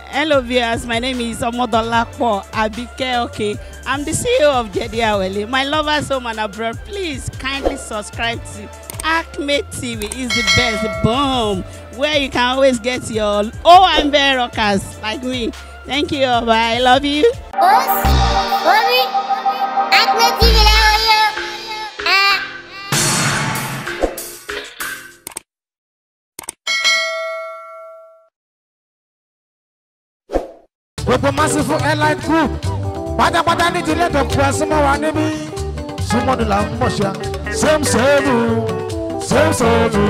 Hello viewers, my name is Omodolapo Abike Okay. I'm the CEO of Jedi Awele. My lovers home and abroad, please kindly subscribe to Acme TV. It's the best. Boom. Where you can always get your OMB rockers like me. Thank you. Bye. I love you. Os, Omi, Acme TV lẹ́wọ̀n yóò. Ah. gbogbo massive airline group pátápátá ní ti lẹ́tọ̀ pẹ́ súnmọ́ wa níbí súnmọ́ ni là ń mọ̀ ṣá same same same same.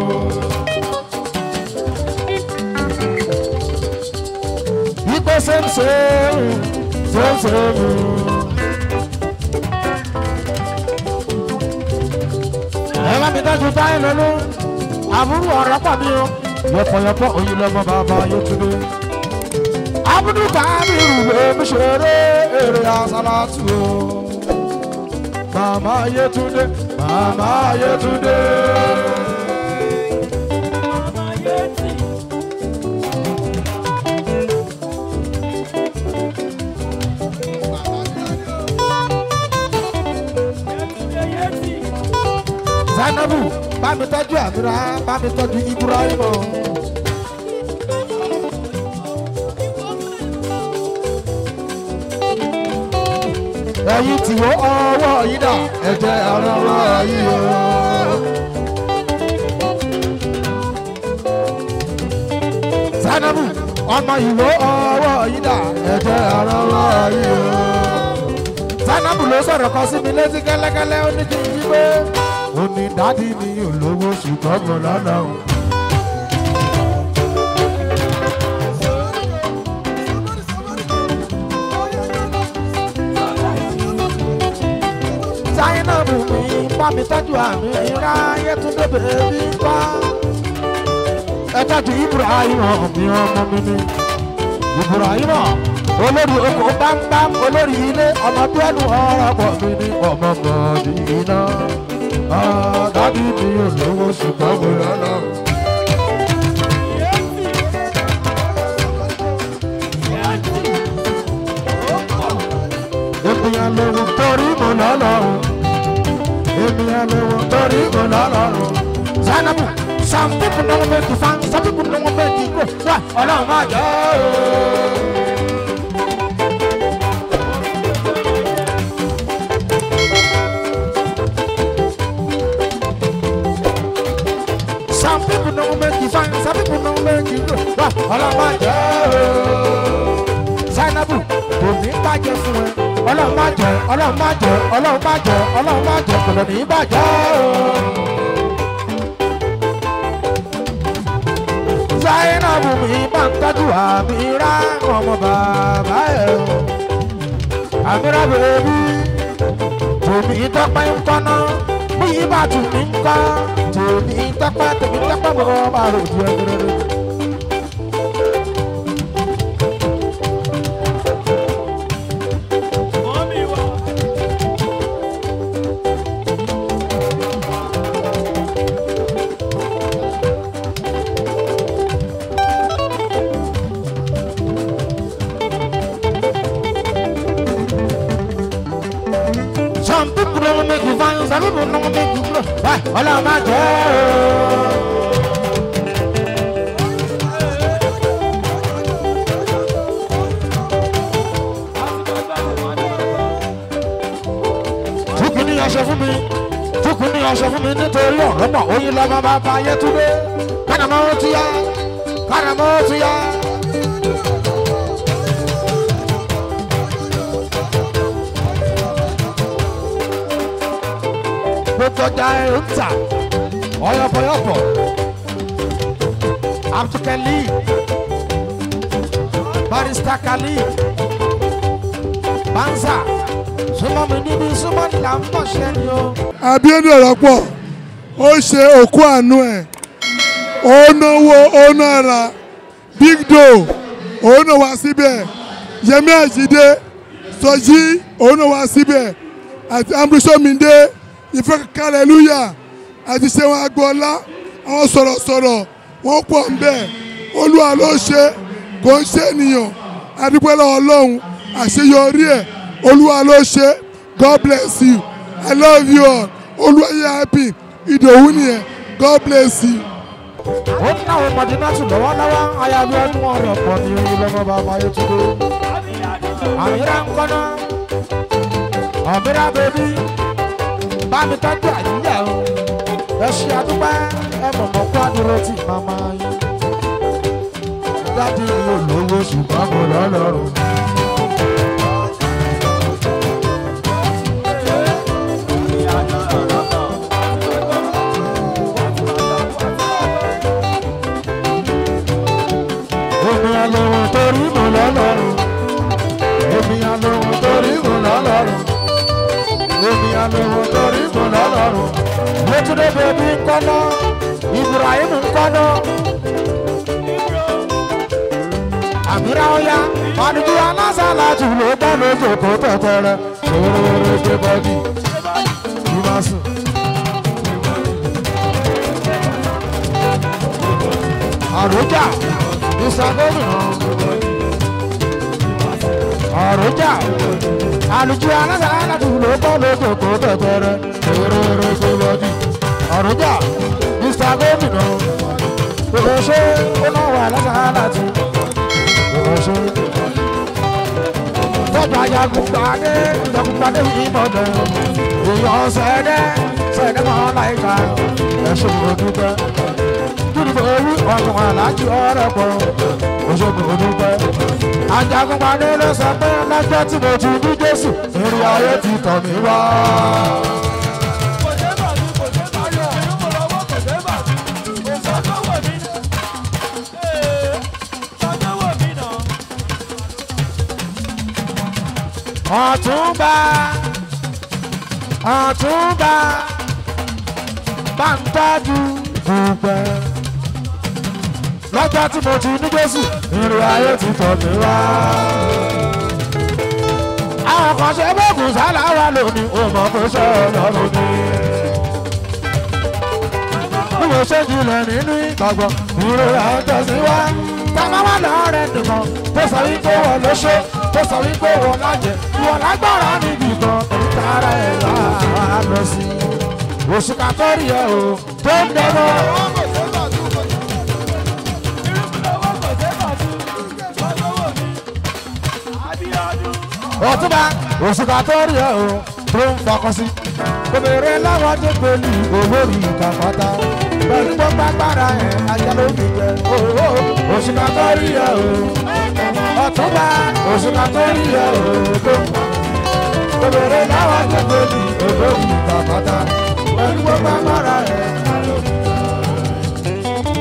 Ipe same same same same. ẹ bá mi dájú báyìí lọ́lú àbúrò ọ̀rọ̀ pọ̀ mi o yọpọ̀yọpọ̀ òyìn lọ́mọ bàbá yóò tún dé abudu kabiru lèmi ṣeré èrè àsálàtù o. màmá Yétúndé màmá Yétúndé. Zainabu bá mi tọ́jú àmìrà bá mi tọ́jú Ibrahim o. ẹ̀yin tí ó ọwọ́ yìí dà ẹ̀jẹ̀ ara wa yìí o. Zainabu ọmọ ìwé ọwọ́ yìí dà ẹ̀jẹ̀ ara wa yìí o. Zainabu ló sọ̀rọ̀ kan sí mi létí kẹ́lẹ́kẹ́lẹ́ ó ní kí n yí pé ó ní dádì mi ò lówó ṣùgbọ́n mo lọ́nà o. Zainabu mi bá mi tọ́jú àmì ìrá Yétúndé bèbí wá. Ẹ tọ́jú Ibrahim mi ọmọ mi ni. Ibrahim olórí oko bámbám olórí ilé ọmọ tó ẹnu ọ̀rọ̀ pọ̀ mi ni ọmọ mọ̀ọ́dì iná. Dádì mi ò lówó ṣùgbọ́n mo lọ́nà. Ènìyàn lówó torí mo lọ́nà ènìyàn lówó torí mo lọ́lọ́run. Zainabu some people no wan make you fan some people no wan make you grow wá ọlọ́run máa jẹ́ ooo. Some people no wan make you fan some people no wan make you grow wá ọlọ́run máa jẹ́ ooo. Zainabu kò ní bàjẹ́ fún ẹ ọlọ́run má jẹ́ ọlọ́run má jẹ́ ọlọ́run má jẹ́ ọlọ́run má jẹ́ kò lè ní bàjẹ́ o. Zainabu mi máa ń tọ́jú àmìrá ọmọ bàbá ẹ̀ o. àmìrá bèbí tèmi tọ́pẹ́ ń kọ́ná bí ibà tù mí ń kọ́ tèmi tọ́pẹ́ tèmi tọ́pẹ́ mọ́ máa rò ju ẹgbẹ̀rẹ̀. Some people don't make you fine, some people don't make you grow. Why? Ọlọ́run máa jẹ́ ooo. Fúkú ní aṣọ fún mi, fúkú ní aṣọ fún mi nítorí ọ̀rọ̀ mọ̀ oyin lọ́mọ bàbá Yétúndé. Kánàmọ́ ó ti yá, kánàmọ́ ó ti yá. gbogbo ọjà ẹ ń tà ọyọpọyọpọ abdulkali barista kali banza súnmọ́ mi níbi súnmọ́ ní là ń bọ̀ ṣẹ́ ni o. Abíọ́dún Ọ̀rọ̀pọ̀ ó ṣe òkú àánú ẹ̀ ó náwó ó nára big doe òun náà wá síbẹ̀ Yẹmí Àjídé Sọjí òun náà wá síbẹ̀ àti Amúrísọ́mìndé ìfẹ́ kàlẹ́lúyà àti Ṣẹ́wọ̀n Agboola àwọn sọ̀rọ̀sọ̀rọ̀ wọ́n pọ̀ ń bẹ̀ Olúwa ló ṣe kò ń ṣe ènìyàn adúpẹ́ lọ́wọ́ ọlọ́run àṣeyọrí ẹ̀ olúwa ló ṣe god bless you i love you all olúwa yẹ happy ìdòwú nìyẹn god bless you. ó ní àwọn ọmọdé náà tún lọ́wọ́lọ́wọ́ ayáwó ọdún ọ̀rọ̀ pọ̀ ní lọ́mọ bàbá yóò tún dé. àmìrà ń kọ́nà àmìrà bèbí bá mi tọ́jú àyíyá o ẹ ṣe àdúpẹ́ ẹ mọ̀mọ́ kó àdúró tì màmá yín. dájú mi ò lówó ṣùgbọ́n mo lọ́lọ́run. èmi àlòhùn torí mo lọ́lọ́run èmi àlòhùn torí mo lọ́lọ́run èmi àlòhùn torí mo lọ́lọ́run létúndé bèbí ńkọ́nà ibrahim ńkọ́nà àmìrà ọ̀yá màdùjú alásàlá tù ló bá lójú kó tẹ̀tẹ̀rẹ̀ ṣòro ṣe bọ́dì ìmásùn. àròjà ìsàgómìnà àròjà àlùjù alásàlá tù ló bá lójú kó tẹ̀tẹ̀rẹ̀ ṣòro ṣe bọ́dì àròjà ìsàgómìnà ìrẹsẹ̀ ó náà wà alásàlá tù ìrẹsẹ̀ tọ́jú ajagunpadé ajagunpadé ìbọ̀dẹ̀ èèyàn sẹ́dẹ̀ sẹ́dẹ̀ mọ́ láìka ẹ̀sùn òdúpẹ́ dúdú orí ọ̀gbọ̀n aláàjì ọ̀rẹ́ pọ̀ òṣogbo òdúpẹ́ ajagunpadé ló sọ pé lọ́jọ́ tí mo ti ní jésù ìrìn ayé ti tọ̀ mí wá. ọ̀túnba ọ̀túnba bá ń tọ́jú dúpẹ́. lọ́jọ́ tí mo ti ní jésù ìrìn ayé ti tọ̀ mí wá. àwọn kan ṣe bóògùn sáláwá lónìí ó mọ̀ pé ṣe ọlọ́run ni. bí mo ṣe jìnlẹ̀ nínú ìgbàgbọ́ ìrìn ayé tẹ̀síwá. táwọn wà lọ́rẹ̀ nìkan tó sọ wípé wọ́n ló ṣe tó sọ wípé wọ́n lájẹ wọ́n lágbára níbi kan tààrà ẹ̀ wá lọ sí i. oṣù kàtọ́rì ẹ̀ o tó ń dẹ́gbọ́. ọtúnba oṣù kàtọ́rì ẹ̀ o tó ń fọkàn sí. obìnrin láwọn tó gbèlú olórí kàkọ́tà pẹ̀lú gbogbo agbára ẹ̀ ajá ló fi jẹ. oṣù kàtọ́rì ẹ̀ o ọtúnba oṣù kàtọ́rì ẹ̀ o tó ń fọkàn obìnrin láwọn tó gbèlú olórí kàkọ́tà pẹ̀lú gbogbo agbára ẹ̀ ajá ló fi jẹ.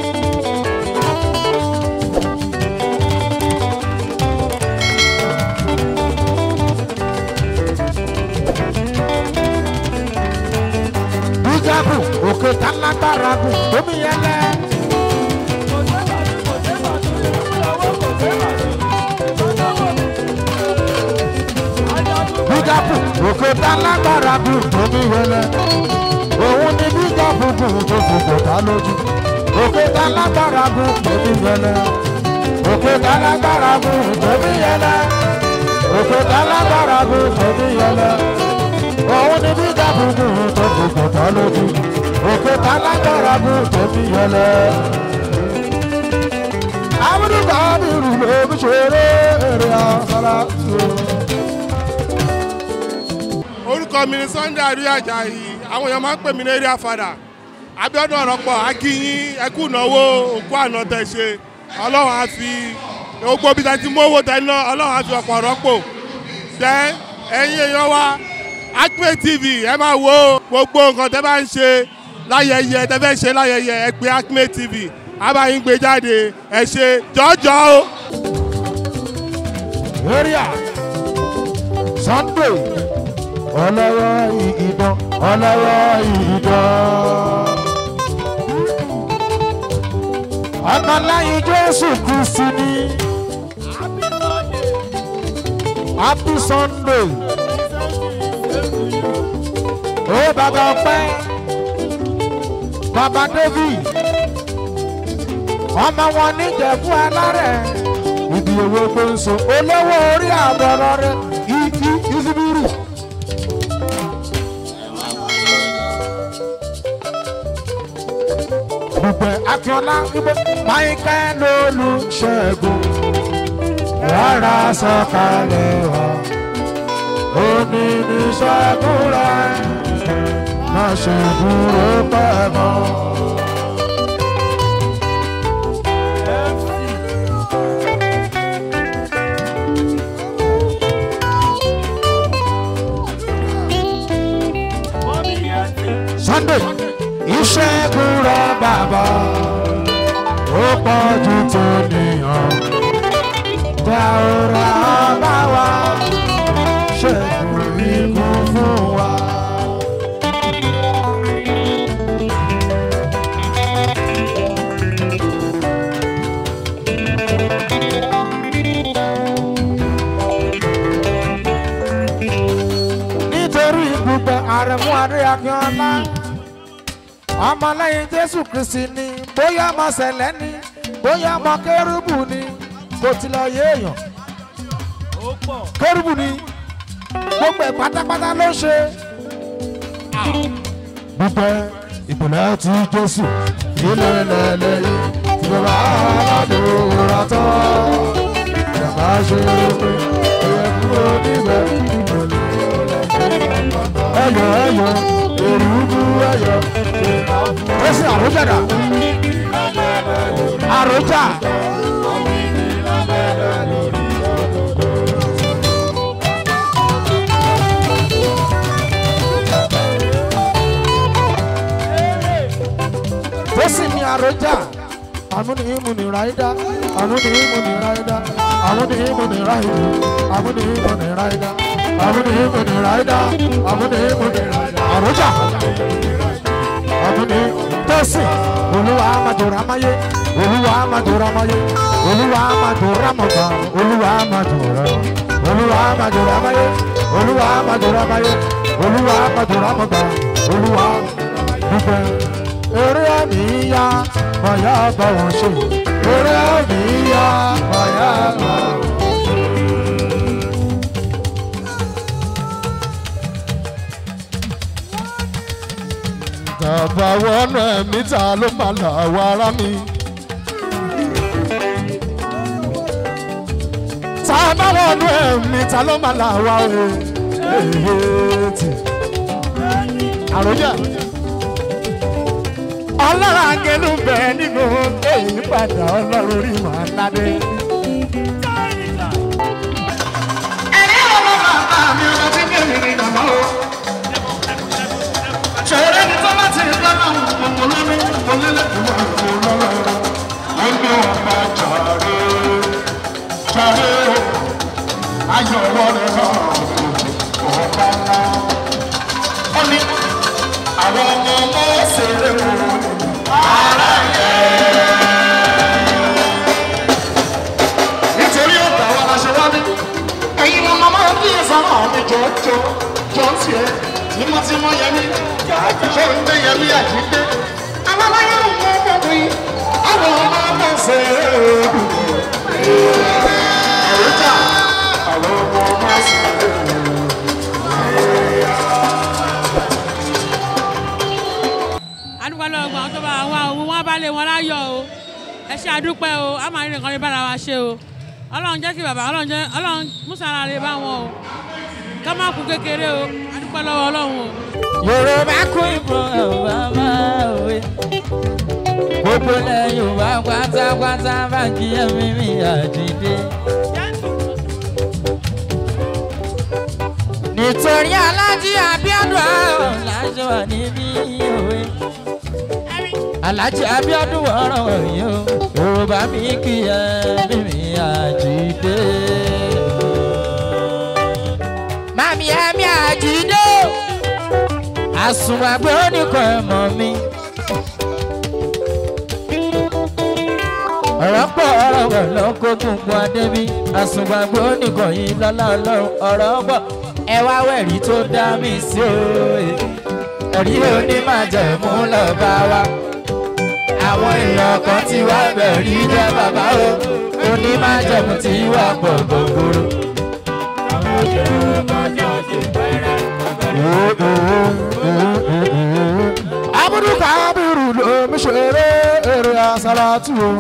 bíjábù òkè tálágbára gùn tómi yẹlẹ. bíjábù òkè tálágbára gùn tómi yẹlẹ. òun ni bíjábù gùn tó fòkò tá lójú. òkè tálágbára gùn tómi yẹlẹ. òkè tálágbára gùn tómi yẹlẹ. òkè tálágbára gùn tómi yẹlẹ òun ni bí dàbùkù tó gbogbo tán lójú òkè tá lágbára mú tẹ̀mí yẹlẹ. amúdùkọ́ mi rù lóbi ṣeré èrè àṣàlá tó. orúkọ mi ni sunday àríyá ajayi àwọn èèyàn máa ń pè mí ní area father abiodun ọ̀rọ̀pọ̀ akínyín ẹkú ìnáwó òkú àná tẹ̀ ṣe ọlọ́run á fi gbogbo ibi tẹ̀ ti mú owó tẹ̀ ná ọlọ́run á fi ọ̀pọ̀ rọ́pò tẹ́ ẹ̀yin èèyàn wa acme tv ẹ máa wo gbogbo nǹkan tẹ́ bá ń ṣe láyẹyẹ tẹ́ fẹ́ ṣe láyẹyẹ ẹ pé acme tv a bá yín gbé jáde ẹ ṣe jọjọ o. area sunday ọlọ́wọ́ ìdán ọlọ́wọ́ ìdán. ọmọláyé jésù kristu ni happy sunday ó bàbá ọpẹ́ bàbá david ọmọ wọn níjẹ̀bú alárẹ̀ bí owó tó ń so olówó orí àbọ̀rọ̀ rẹ̀ ìdí ìsibúrú. dùpẹ́ akínọ́lá ibo michael olùṣègùn rárá sọ̀kalẹ̀ wá òní ní ṣẹ́gun rẹ̀ má ṣe dúró pẹ́ mọ́. sunday ìṣẹ́gun rẹ̀ bàbá ó pọ̀ ju tó nìyàn dá ọ̀rọ̀ bá wa ṣẹ́gun ikú fún wa. nítorí gbogbo àrẹ̀mú adé akínọ́lá ọmọlẹ́yìn jésù kristi ni bóyá ọmọ sẹ̀lẹ̀ ni bóyá ọmọ kérúbù ni kò tilẹ̀ yé èèyàn kérúbù ni gbogbo ẹ̀ pátápátá ló ṣe. dúpẹ́ ìpìlẹ̀ ti jésù ilé lẹ́lẹ́yìn tí bàbá aládùúrà tán ìjàmbá ṣe pé ẹ̀yẹ kúrò níbẹ̀ ẹ̀yọ ẹ̀yọ èrúbú ẹ̀yọ ó sì àròjàdà àròjà. tó sì ní àròjà àmúni ìmúni ráídá àmúni ìmúni ráídá àmúni ìmúni ráídá àmúni ìmúni ráídá àmúni ìmúni ráídá àmúni ìmúni ráídá àròjà àmúni tó sì olúwa amadora amáyé olúwa amadora amáyé olúwa amadora amọ̀gbà olúwa amadora olúwa amadora amáyé olúwa amadora amáyé olúwa amadora amọ̀gbà olúwa dúpẹ́ eré àmì yá bàyá bá wọn ṣe eré àmì yá bàyá bá wọn ṣe. Bàbá wọnú ẹ̀mí ta ló máa là wá ara mi. Tá a bá wọnú ẹ̀mí ta ló máa là wá o. Èèyàn àròjà. Ọlọ́run àgẹ̀lú bẹ̀ nínú èyí padà ọlọ́run orí màá ládé. Ẹ̀rí ọmọ bàbá mi ọmọ tí kẹ́mi ní bàbá o ṣẹ̀rẹ́ ní tọ́lá ti rí lọ́nà ọmọ lórí ọlẹ́lẹ́ ìwà ìwò lọ́wọ́ ẹgbẹ́ ọba jàre jàre ayọ̀ wọlé náà ọba ńlá. ó ní àwọn ọmọ ọmọ ṣeré kù ara yẹ. nítorí ọ̀tá wa la ṣe wá ní ẹ̀yin ọmọ máa ń bí ìsọ̀rọ̀ mi jọjọ jọ ń tiẹ̀ tímọ́tímọ́ yẹmí ṣé ń gbé yẹmí àjíǹde àwọn aláyọ̀ ń mú ọmọ mi àwọn ọmọ ọmọ ṣe é dùn. àròjà àwọn ọmọ ọmọ ṣe é dùn. adúpẹ́ lọ́wọ́ gbọ́n tó bá wá o wọ́n bá lé wọn láyọ̀ o ẹ ṣe àdúpẹ́ o a máa rí nǹkan lè bára wa ṣe o ọlọ́run jẹ́ kí bàbá ọlọ́run jẹ́ ọlọ́run mùsàlá lè bá wọn o ká má kú kékeré o adúpẹ́ lọ́wọ́ ọlọ́run o. yorùbá kú ìbò ọba máa wé gbogbo ilẹ̀ yorùbá pátápátá bá kí ẹ̀mí mi àjíǹde. nítorí alájí abiodun àrùn láṣọ wà níbí òwe alájí abiodun wọ̀rọ̀ wọ̀nyí o yorùbá mi kí ẹ̀mí mi àjíǹde. mami ẹ̀mí àjíǹde àsùnwàgbé oníkan ẹ̀mọ́ mi. ọ̀rọ̀ pọ̀ ọ̀rọ̀ wẹ̀ lọ́kọ́ gbogbo adébí àsùnwàgbé oníkan yìí lọ́lá ọlọ́run ọ̀rọ̀ pọ̀ ẹ wá wẹ̀rí tó dá mi sí o ẹ̀rí onímọ̀jẹ̀mú lọ bá wa àwọn èèyàn kan ti wá bẹ̀rí jẹ́ bàbá o onímájẹ̀mú tí wà pọ̀ gbogbooro. abudu kabiru lomi ṣeré èrè àsálàtù o.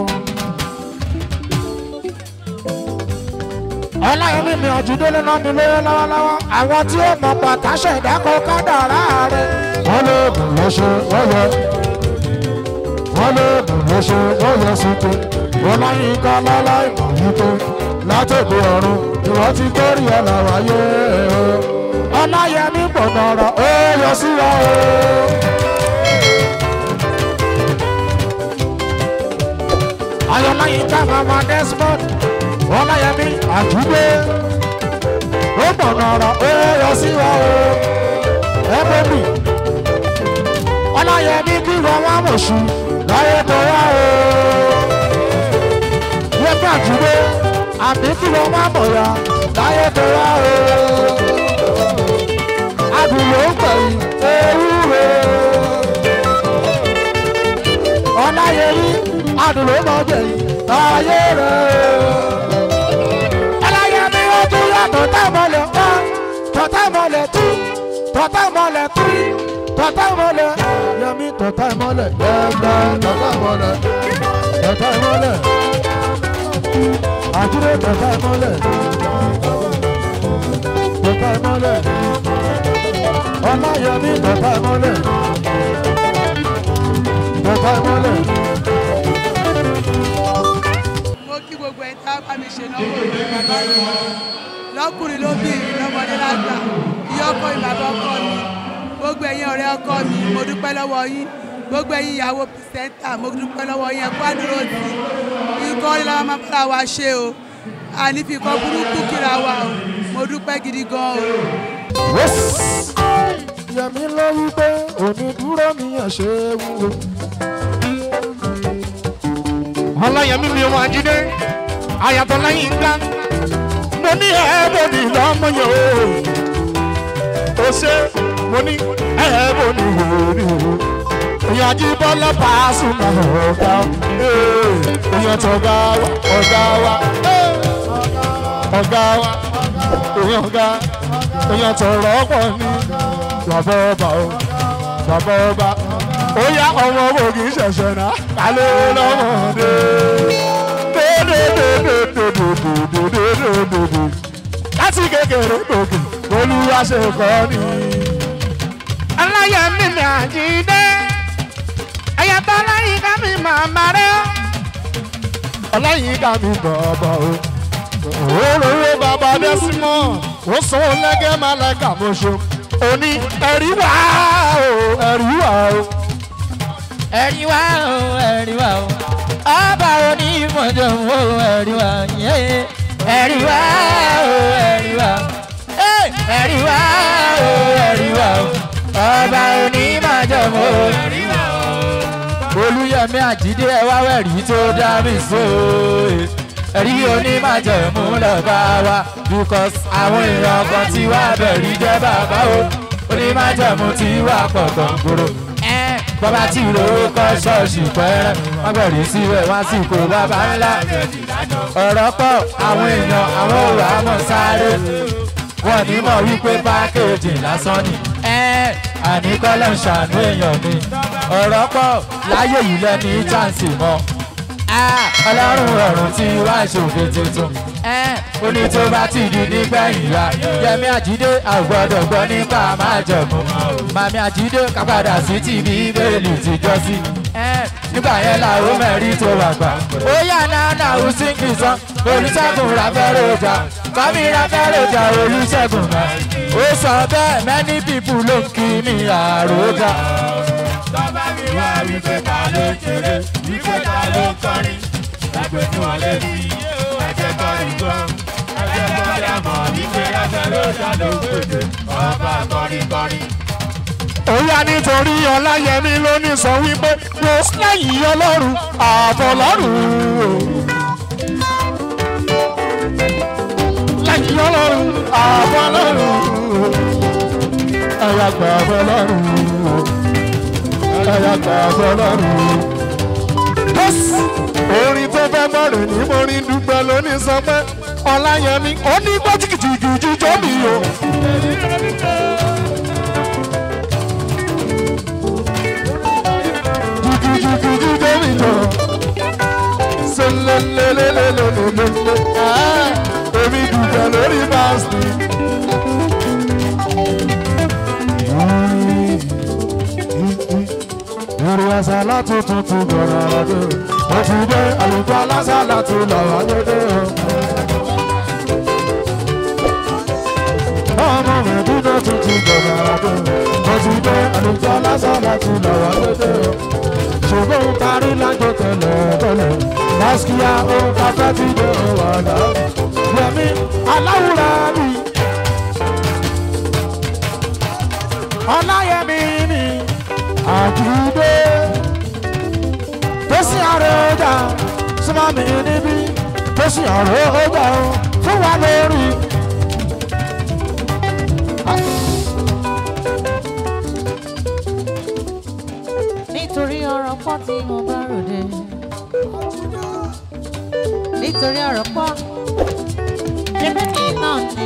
ọláyẹmí mi ọ̀júndélé náà mi lóyún lọ́wọ́lọ́wọ́ àwọn tí ó mọ̀ pàtàṣẹ ìdákọ̀ kádàrá rẹ̀. wọ́n lé ègùn ló ṣe wọ́n yẹ wọ́n lé ègùn ló ṣe wọ́n yẹ síte ọláyínká láláì mọ̀ wípé látòkè ọ̀run ni wọ́n ti kórè ẹ̀ làwáyé o. ọláyẹmí gbọ̀ngàn ọ̀rọ̀ ó yọ sí wa o. ayọ̀láyínká mama desmond ọláyẹmí àjùgbé ó gbọ̀nà ọ̀rọ̀ ó yọ sí wa o ẹgbẹ́bì ọláyẹmí kí wọ́n wá mọ̀ṣù láyé tó wá o yẹpẹ́ àjùgbé àmì kí wọ́n wá mọ̀ya láyé tó wá o adùnlé ń pẹ̀yì ewúro ọláyẹmí adùnlé mọ̀ jẹ̀yìn láyé rẹ̀ ọláyẹmí ó tún yàtọ̀ táìmọ̀lẹ̀ wá tọ̀táìmọ̀lẹ̀ tú tọ̀táìmọ̀lẹ̀ tú tọ̀táìmọ̀lẹ̀ yẹmí tọ̀táìmọ̀lẹ̀ gbẹ̀gbẹ̀ tọ̀táìmọ̀lẹ̀ tọ̀táìmọ̀lẹ̀ àdúró tọ̀táìmọ̀lẹ̀ tọ̀táìmọ̀lẹ̀ ọláyẹmí tọ̀táìmọ̀lẹ̀ tọ̀táìmọ̀lẹ̀. mo kí gbogbo ẹ̀ tá a bá mi ṣe náwó ìlú bàbá mi lọ́kùnrin lóbìnrin lọ́mọdé lágbà ìyá ọkọ mi bàbá ọkọ mi gbogbo ẹ̀yin ọ̀rẹ́ ọkọ mi mo dúpẹ́ lọ́wọ́ yín gbogbo ẹ̀yin ìyàwó pìsẹ́ńtà mo dúpẹ́ lọ́wọ́ yín ẹ̀kọ́ àdúró tì ikọ́ ńlá máa bára wa ṣe o ànífi ikọ́ burúkú kíra wa o mo dúpẹ́ gidi gan o. yẹmi ló wí pé òní dúró mi yàn ṣe é wúwo. ọláyẹmí mi wọn jíde àyàtọ̀ lẹ́yìn ńlá mo ní ẹ̀ẹ́bọ̀nì lọ́mọ yẹn o ó ṣe mo ní ẹ̀ẹ́bọ̀nì wòlíì o èèyàn ajíbọ́lá pàṣùmọ̀ ọ̀gá èèyàn tọ̀gá wa ọ̀gá wa ọ̀gá wa èèyàn ọ̀gá èèyàn tọ̀rọ̀ ọ̀pọ̀ ní bàbá ọba o bàbá ọba ó yá ọmọ owó kì í ṣẹ̀ṣẹ̀ náà kálé lọ́mọdé dédédédédédédédédédédé láti kékeré gòkè olúwa ṣe kọ́ ni. ọláyẹmí mi àjídé ẹyẹ tó láyé ká mi máa marẹ́ ọ́. ọlọ́yin ká mi bọ̀bọ̀ o. òróró bàbá dẹ́símọ̀ ó sanwó lẹ́gẹ́ máa lẹ́ka mọ́ṣọ́. òní ẹ̀rí wá o ẹ̀rí wá o. ẹ̀rí wá o ẹ̀rí wá o ọba onímọ̀jọ̀ wo ẹ̀rí wá yé ẹ̀rí wá o ẹ̀rí wá Ẹ́, ẹ̀rí wá o ẹ̀rí wá o ọba onímọ̀jọ̀ wo ẹ̀rí wá o. olùyẹmí àjídé ẹ wá wẹ̀rí tó dá mi so ẹ̀rí onímọ̀jẹ̀mú lọ́ba wa because àwọn èèyàn kan tí wá bẹ̀rí jẹ́ bàbá o onímọ̀jẹ̀mú tí wà pọ̀ gbọ̀ngbòrò bàbá tí ìrówó kọ́ ṣọ́ọ̀ṣì pẹ́rẹ́ wọ́n bẹ̀rẹ̀ síbẹ̀ wọ́n sì kó bàbá ńlá ọ̀rọ̀ pọ̀ àwọn èèyàn àwọn òrò àmọ́ sáré wọn ní mọ̀ wípé pákéjì lásán ni àníkọ́lẹ̀ ń ṣàánú èèyàn mi ọ̀rọ̀ pọ̀ láyé yìí lẹ́ni chánsì mọ́ ọlọ́run rọrùn tí wá ṣòfin tuntun ó ní tó bá ti di nígbẹ̀yìn ya yẹmi àjídé àgbọ̀dọ̀ gbọ́ nípa máa jẹ̀mú màmí àjídé kápadà sí ti bíbélì tìjọ́ sí nígbà yẹn làwọn mẹ́rin tó wà gbà ó yà náà náà ó sì ń kì í sán olùṣègùn ráfẹ́rẹ́ ọjà kọ́mí ráfẹ́rẹ́ ọjà olùṣègùn náà ó sọ bẹ́ẹ̀ many people ló ń kí mi àròjà. tọ́ba mi wá wípé ta ló ń ṣeré wípé ta ló ń kọrin ẹgbẹ́ tí wọ́n lé sí ẹgbẹ́ kọrin gan ẹgbẹ́ kọrin àmọ́ wípé ẹgbẹ́ ló ṣàlò gbèdé ọba kọrin kọrin. Òyà nítorí Ọláyẹmí ló ní sọ wípé mo lẹ́yìn ọlọ́run ààbọ̀ lọ́rùn o. Lẹ́yìn ọlọ́run ààbọ̀ lọ́rùn o. Ẹ̀yà gbà ààbọ̀ lọ́rùn o. Ẹ̀yà gbà ààbọ̀ lọ́rùn o. Kò orin tó fẹ́ mọ̀rẹ̀ ní morin dúpẹ́ lónìí sọ pé ọláyẹmí ó ní gbọ́ jìkìjìkì jíjọ́ mi o. jìkìjìkì jíjọ́ mi jọ. sọlẹ́lẹ́lẹ́lẹ́lẹ́lẹ́lẹ́ èmi dúpẹ́ lórí báàsì. Yorùbá àṣàlá tuntun tún bọ̀rọ̀ àdó. Ó ti dé àlùkò alásàlá tún lọ́wọ́ dédé o. Ọmọ mẹ̀dúnà tuntun bọ̀rọ̀ àdó. Ó ti dé àlùkò alásàlá tún lọ́wọ́ dédé o. Ṣùgbọ́n ń parí lájọ tẹ̀lẹ̀ tẹ̀lẹ̀. Báṣkìá ó káfẹ́ ti dé ọ̀wàdà. Yẹmi aláwùrà mi. Ọláyẹmí mi àdúgbò tó sì àrò ọjà súnmọ́ mi níbí tó sì àrò ọjà o fún wa lórí. nítorí ọ̀rọ̀ pọ̀ tí mo bá ròde nítorí ọ̀rọ̀ pọ̀ ṣẹ́bẹ́ mi náà ni.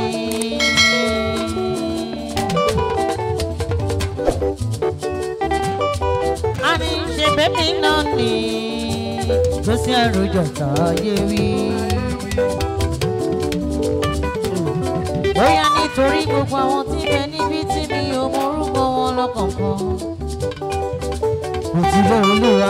a ní ṣẹ́bẹ́ mi náà ni tó sí àròjọ táyé wí. bóyá nítorí gbogbo àwọn tí bẹ níbi tí mi ò mọ orúkọ wọn lọ́kọ̀ọ̀kan òtúbọ̀ olúwa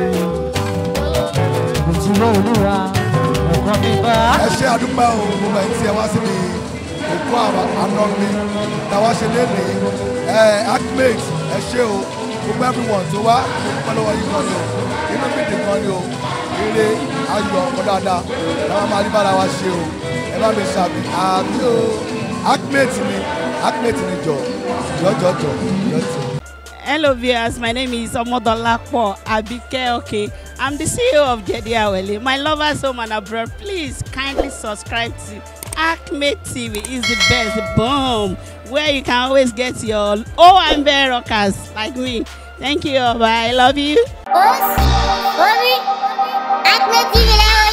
òtúbọ̀ olúwa ọkàn mi bá. ẹ ṣe àdúpẹ́ o gbogbo ẹ̀ tí ẹ wá síbi òkú àná mi táwa ṣe léde ẹ acmate ẹ ṣe o gbogbo everyone tó wá dúpẹ́ lọ́wọ́ yìí kan ni o inú mi dì kan ni o eré ayọ̀ ọ̀pọ̀ dáadáa làwọn máa rí bára wa ṣe o ẹ bá mi ṣàbí àmì o acmate mi acmate mi jọ jọjọjọ jọjọ. Hello viewers, my name is Omodolapo Abike Okay. I'm the CEO of Jedi Awele. My lovers home and abroad, please kindly subscribe to Acme TV. It's the best, boom, where you can always get your OMB rockers like me. Thank you, bye. I love you. Orí Acme TV lẹ́wọ̀